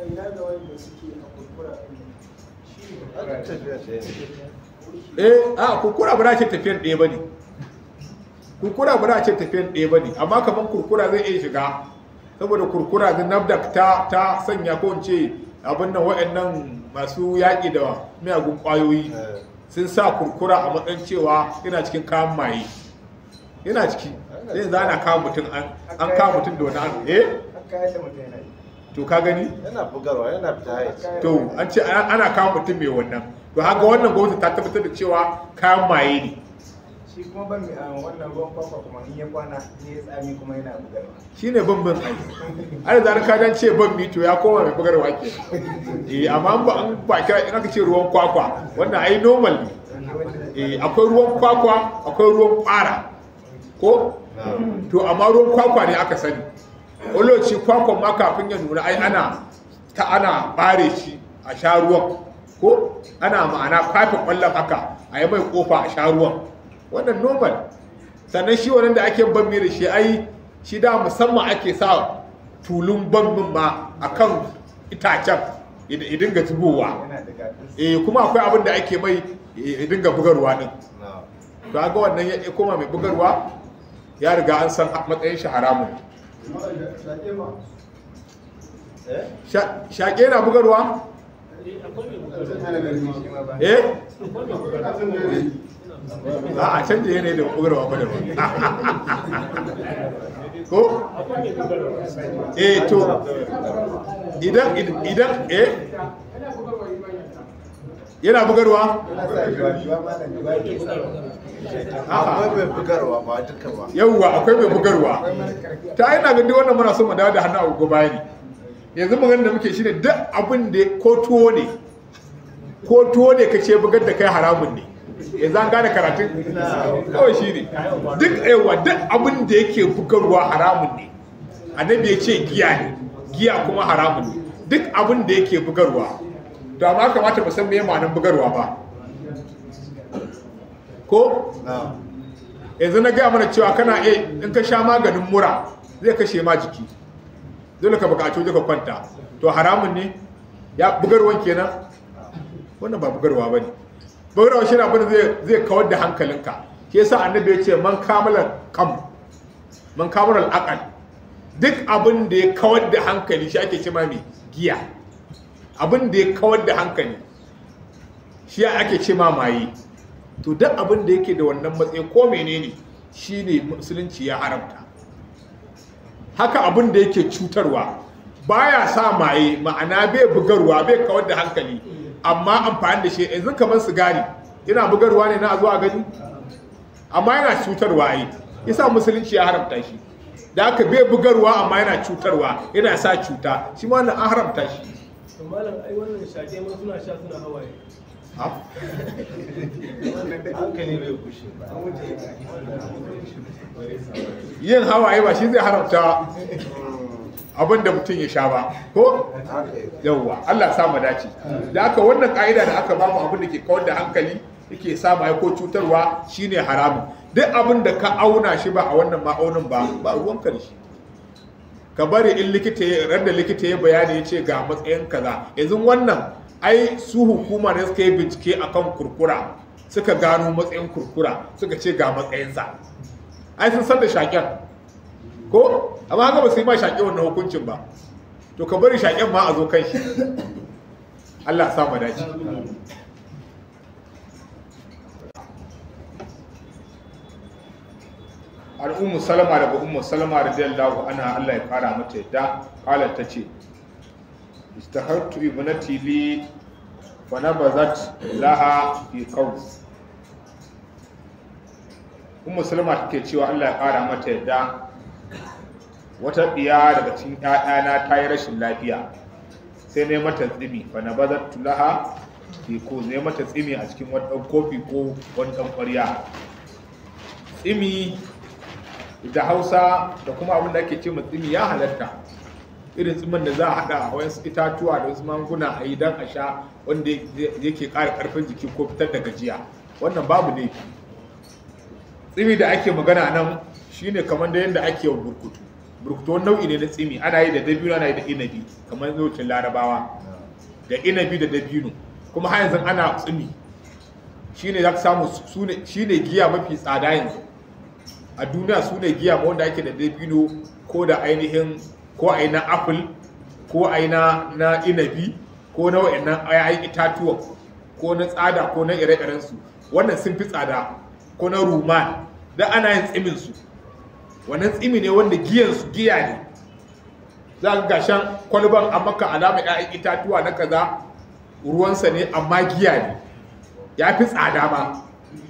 eh a kurkura ba ce tafiyan ɗaya ba ne kurkura ba ce tafiyan ɗaya ba ne amma kamar kurkura zai iya shiga saboda kurkura da nafdak ta ta sanya ko ce abin nan wa'annan masu yaƙi da miyagun ƙwayoyi sun sa kurkura a matsayin cewa yana cikin kayan maye yana ciki zai za ana kawo mutum an kawo mutum da wani an eh to ka gani yana bugarwa yana fita haiti to an ce ana kawo mutum mai wannan to haka wannan gwamnati ta tabbatar da cewa kayan maye ne shi kuma ban mi a wannan ruwan kwakwa kuma in ya kwana ne ya tsami kuma yana bugarwa shine bambin ai ai da ka dan ce ban mi to ya koma mai bugarwa ke eh amma an ba an ba kira in aka ce ruwan kwakwa wannan ai normal ne eh akwai ruwan kwakwa akwai ruwan fara ko to amma ruwan kwakwa ne aka sani oloci kwakwan ma kafin ya nuna ai ana ta ana bare shi a sha ruwan ko ana ma'ana kwafe kwallon haka a yi mai kofa a sha ruwan wannan normal sannan shi wannan da ake bammi da shi ai shi da musamman ake sa tulun bammin ma akan itacen ya dinga zubowa yana da gadis eh kuma akwai abin da ake mai ya dinga bugarwa din to ga wannan ya koma mai bugarwa ya riga an san matsayin shi haramun Sha- shaƙe na bugarwa eh a a canja yanayi da bugarwa ba da ba ko eh to idan idan eh yana bugarwa akwai mai bugarwa ba duka ba yauwa akwai mai bugarwa ta yana ga duk wannan muna so mu dawo da hannu a gobe bayani yanzu magana da muke shine duk abin da ko tuwo ne ko tuwo ne ka ce bugar da kai haramun ne yanzu an gane karatun kawai shi ne duk yawa duk abin da yake bugarwa haramun ne annabi ya ce giya ne giya kuma haramun ne duk abin da yake bugarwa to amma kamata mu san me ma'anar bugarwa ba ko yanzu na gaya mana cewa kana iya in ka sha maganin mura zai kashe ma jiki dole ka bukaci wajen ka kwanta to haramun ne ya bugarwan kenan wannan ba bugarwa ba ne bugarwa shi na abin da zai- zai kawar da hankalinka ke yasa annabi ya ce man kamalar kam man kamalar akal duk abin da ya kawar da hankali shi ake cema mai giya abin da ya kawar da hankali shi ake cema maye to duk abin da yake da wannan matsayi ko menene shine musulunci ya haramta haka abin da yake cutarwa baya sa maye ma'ana bai bugarwa bai kawar da hankali amma amfani da shi yanzu kamar sigari yana bugarwa ne na a zuwa gani amma yana cutarwa ai yasa musulunci ya haramta shi da haka bai bugarwa amma yana cutarwa yana sa cuta shi ma wannan an haramta shi to malam ai wannan shaƙe ma suna sha suna hawaye hankali bai kushe ba yin hawaye ba shi zai haramta abin da mutum ya sha ba ko haka yake yawwa Allah sa mu dace da aka wannan ka'ida da aka bamu abin da ke kawar da hankali yake sa mai ko cutarwa shine haramun duk abin da ka auna shi ba a wannan ma'aunin ba ba ruwan karshe ka bari in likita ya ran da likita ya bayani ya ce ga matsayin kaza yanzu wannan ai su hukuma ne suka yi bincike akan kurkura suka gano matsayin kurkura suka ce ga matsayinsa ai sun san da shaƙen ko amma haka ba su yi ma shaƙe wannan hukuncin ba to ka bari shaƙen ma a zo kan shi Allah ya sa mu dace al ummu salama daga ummu salama radiyallahu anha Allah ya fara mata yadda qalat tace istahartu ibnati li fa nabazat laha fi qaws ummu salama take cewa Allah ya fara mata yadda wata ɗiya daga cikin ‘ya'yana ta yi rashin lafiya sai ne mata tsimi fa na bazar tulaha ke ko ne mata tsimi a cikin wani ɗan kofi ko wani ɗan ƙwarya tsimi da hausa da kuma abin da ake ce ma tsimi ya halatta irin tsimin da za a haɗa a wasu itatuwa da wasu manguna a yi don a sha wanda yake ƙara ƙarfin jiki ko fitar da gajiya wannan babu ne tsimi da ake magana nan shine kamar da yadda ake wa burkutu burkutu wani nau'i ne na tsimi ana yi da dabino ana yi da inabi kamar lokacin larabawa da inabi da dabino kuma har yanzu ana tsimi shine za ka samu sune shine giya mafi tsada yanzu a duniya su ne giya ma wanda ake da dabino ko da ainihin ko a yi na apple ko a yi na na inabi ko na wa'annan ayayin itatuwa ko na tsada ko na ire-irensu wannan sun fi tsada ko na ruman da ana yin tsimin su wannan tsimi ne wanda giyansu giya ne za ka gashan kwalban a maka alama 'ya'yan itatuwa na kaza ruwansa ne amma giya ne ya fi tsada ma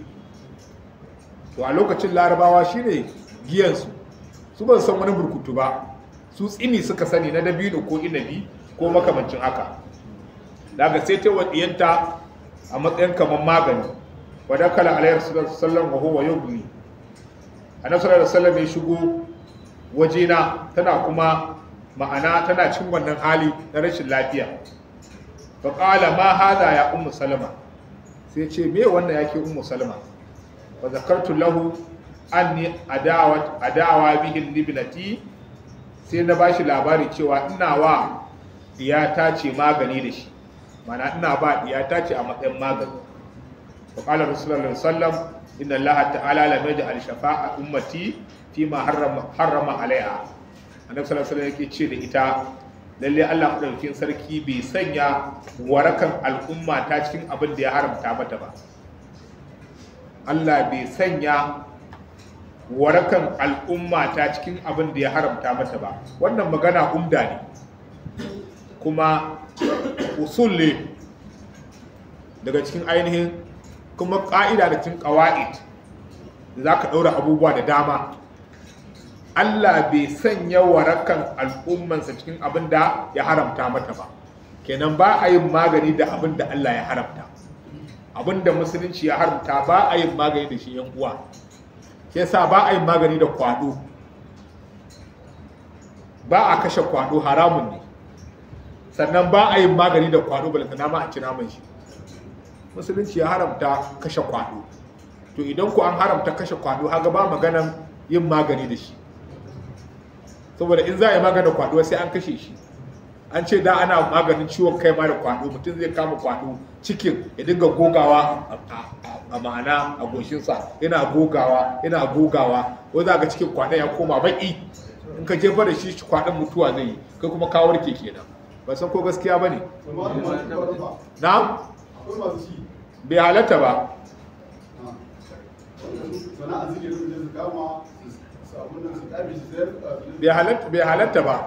to a lokacin larabawa shine giyansu su ban san wani burkutu ba su tsimi suka sani na dabino ko inabi ko makamancin haka daga sai ta wadiyanta a matsayin kamar magani wadda kala alayhi sallam wa huwa yubni annabi sallallahu alaihi wasallam ya shigo wajena tana kuma ma'ana tana cin wannan hali na rashin lafiya fa qala ma hada ya ummu salama sai ce me wannan yake ummu salama fa zakartu lahu anni adawat adawa bihi libnati sai na bashi labari cewa ina wa diyata ce magani da shi mana ina ba diyata ce a matsayin magani fa qala rasulullahi sallallahu alaihi wasallam inna Allah ta'ala lam yaj'al shafa'a ummati fi ma harrama harrama alaiha annabi sallallahu alaihi wasallam yake ce da ita lalle Allah madaukakin sarki bai sanya warakan al'umma ta cikin abin da ya haramta mata ba Allah bai sanya warakan al'umma ta cikin abin da ya haramta mata ba wannan magana umda ne kuma usul ne daga cikin ainihin kuma ƙa'ida da cikin ƙawa'id da za ka ɗaura abubuwa da dama Allah bai sanya warakan al'ummansa cikin abin da ya haramta mata ba kenan ba a yin magani da abin da Allah ya haramta abin da musulunci ya haramta ba a yin magani da shi yan uwa ke sa ba a yin magani da kwado ba a kashe kwado haramun ne sannan ba a yin magani da kwado balantana ma a ci naman shi musulunci ya haramta kashe kwado to idan ku an haramta kashe kwado haga ba maganan yin magani da shi saboda in za a yi maganin kwado sai an kashe shi an ce da ana maganin ciwon kai ma da kwado mutum zai kama kwado cikin ya dinga gogawa a ma'ana a goshinsa yana gogawa yana gogawa ko za ga cikin kwadon ya koma baki in ka jefa da shi kwadon mutuwa zai yi kai kuma ka warke kenan ba san ko gaskiya ba ne na bai halatta ba bai halatta ba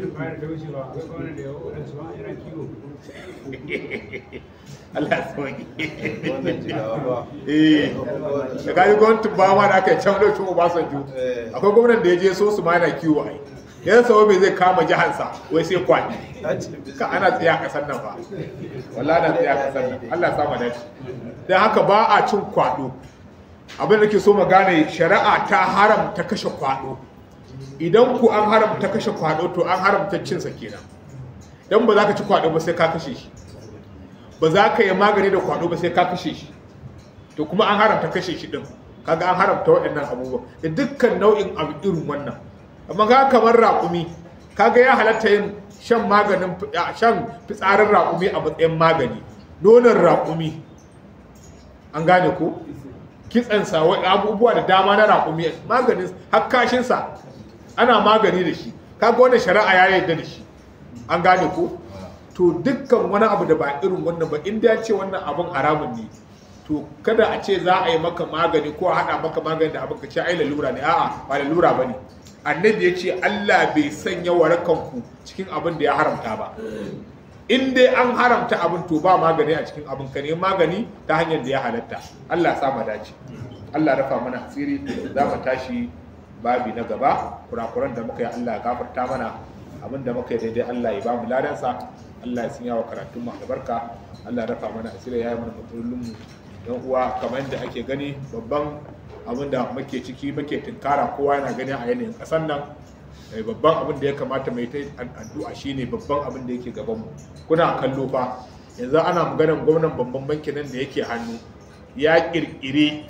Allah ya sauki wannan jigawa ba eh da kaji gwamnatin ba ma da aka yi can lokacin Obasanjo akwai gwamnan da ya je so su ma yana kiwo ai yan sawo mai zai kama jihansa wai sai kwani ka ana tsaye a kasar nan ba wallahi na tsaye a kasar nan Allah ya sa mu dace dan haka ba a cin kwado abin da ke so mu gane shari'a ta haramta kashe kwado idan ku an haramta kashe kwado to an haramta cinsa kenan dan ba za ka ci kwado ba sai ka kashe shi ba za ka yi magani da kwado ba sai ka kashe shi to kuma an haramta kashe shi din kaga an haramta waɗannan abubuwa da dukkan nau'in abu irin wannan amma ka kamar raƙumi kaga ya halatta yin shan maganin shan fitsarin raƙumi a matsayin magani nonon raƙumi an gane ko kitsansa abubuwa da dama na raƙumi maganin hakkashinsa ana magani da shi kaga wannan shari'a ya yarda da shi an gane ko to dukkan wani abu da ba irin wannan ba inda ya ce wannan abun haramun ne to kada a ce za a yi maka magani ko a haɗa maka magani da abin ka ce ai lalura ne a'a ba lalura ba ne annabi ya ce Allah bai sanya warakanku cikin abin da ya haramta ba in dai an haramta abin to ba magani a cikin abin ka ne magani ta hanyar da ya halatta Allah sa mu dace Allah rafa mana asiri za mu tashi babi na gaba kurakuran da muka yi Allah ya gafarta mana abin da muka yi daidai Allah ya ba mu ladansa Allah ya sanya wa karatun mu albarka Allah ya rafa mana asiri ya yi mana matsalolin mu yan uwa kamar yadda ake gani babban abin da muke ciki muke tunkara kowa yana gani a yanayin ƙasar nan babban abin da ya kamata mai ta addu'a shine babban abin da yake gaban mu kuna kallo fa yanzu ana maganar gwamnan babban bankin nan da yake hannu ya kirkire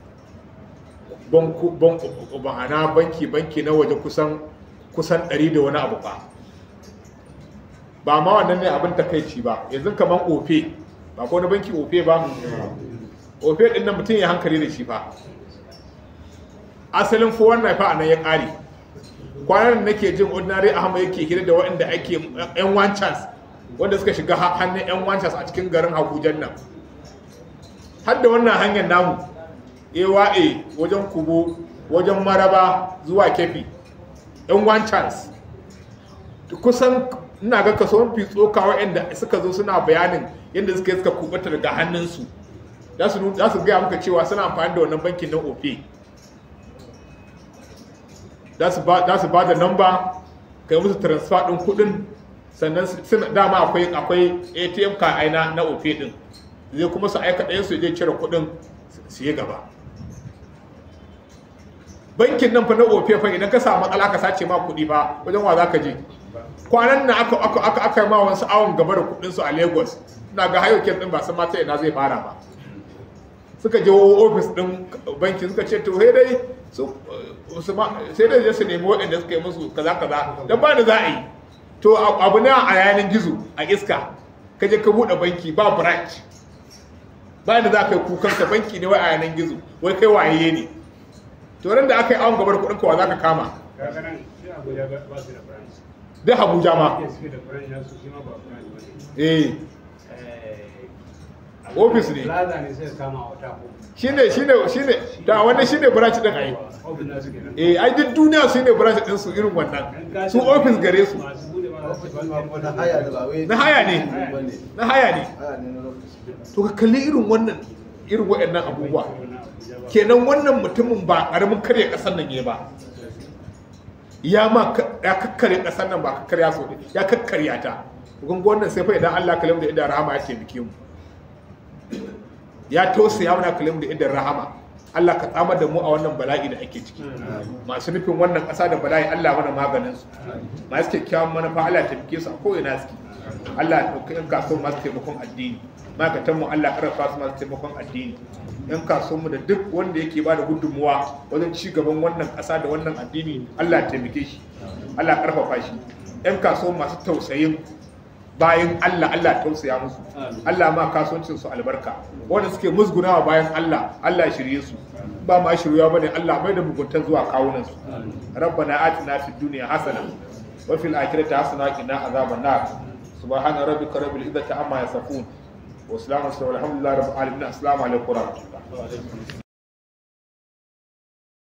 ma'ana banki banki na waje kusan kusan 100 da wani abu ba ba ma wannan ne abin takaici ba yanzu kamar ofe ba ko na banki ofe ba ofe din nan mutum ya hankali da shi fa asalin fo wannan fa anan ya kare kwanan da nake jin ordinary ahmad yake hira da waɗanda ake yan one chance wanda suka shiga hannun yan one chance a cikin garin Abuja nan har da wannan hanyar namu AYA wajen kubo wajen maraba zuwa kefi yan one chance kusan ina ga kaso mafi tsoka waɗanda suka zo suna bayanin yadda suka yi suka kubata daga hannunsu za su gaya muka cewa suna amfani da wannan bankin na ofe za su ba da namba ka yi musu transfer ɗin kuɗin sannan suna dama akwai akwai atm ka aina na ofe ɗin zai kuma su aika ɗayan su zai cire kuɗin su yi gaba bankin nan fa na ofe fa idan ka samu matsala ka sace ma kuɗi ba wajen wa za ka je kwanan na aka aka aka aka ma wasu awon gaba da kuɗin su a lagos ina ga hayo din ba san mata ina zai fara ba suka je ofis din banki suka ce to sai dai su sai dai su nemi waɗanda suka yi musu kaza kaza dan ba da za a yi to abu ne a yanin gizo a iska ka je ka buɗe banki ba branch ba da za ka yi kukan ka banki ne wai a yanin gizo wai kai waye ne to ran da aka yi awon gaba da kuɗin ka wa za ka kama duk abuja ma eh ofis ne shine shine shine ta wannan shine branch din ai eh ai duk duniya su ne branch din su irin wannan su ofis gare su na haya da ba wai na haya ne na haya ne haya ne na lokaci to ka kalli irin wannan irin waɗannan abubuwa kenan wannan mutumin ba ƙaramin karya ƙasar nan ya ba ya ma ya kakkarya ƙasar nan ba kakkarya so ya kakkarya ta kun ga wannan sai fa idan Allah kalam da idan rahama ya taimake mu ya tausaya mana kalam da idan rahama Allah ka tsamar da mu a wannan bala'i da ake ciki masu nufin wannan ƙasa da bala'i Allah mana maganin su masu kyakkyawan manufa Allah ya taimake su a ko'ina suke Allah ya ɗauki ƴan kasuwan masu taimakon addini ma'aikatan mu Allah ƙarfafa su masu taimakon addini ƴan kasuwan mu da duk wanda yake ba da gudunmuwa wajen ci gaban wannan ƙasa da wannan addini Allah ya taimake shi Allah ya ƙarfafa shi ƴan kasuwan masu tausayin bayan Allah Allah ya tausaya musu Allah ma kasuwancin su albarka wanda suke musgunawa bayan Allah Allah ya shirye su ba ma shirya bane Allah mai da mugunta zuwa kawunan su rabbana atina fid dunya hasana wa fil akhirati hasana wa qina azaban nar subhana rabbika rabbil izzati amma yasifun wa salamun alhamdulillahi rabbil alamin assalamu alaikum wa rahmatullahi